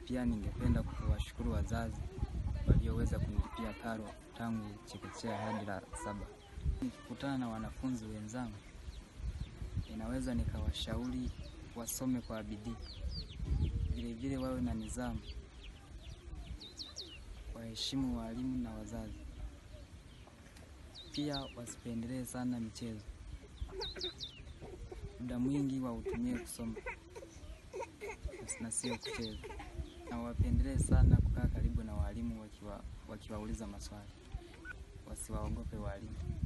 Pia ningependa kuwashukuru wazazi walioweza kunilipia karo tangu chekechea hadi la saba. Nikikutana na wanafunzi wenzangu, ninaweza nikawashauri wasome kwa bidii, vilevile wawe na nidhamu, waheshimu walimu na wazazi. Pia wasipendelee sana michezo, muda mwingi wautumie kusoma na sio kucheza, na wapendelee sana kukaa karibu na walimu wakiwa wakiwauliza maswali, wasiwaogope walimu.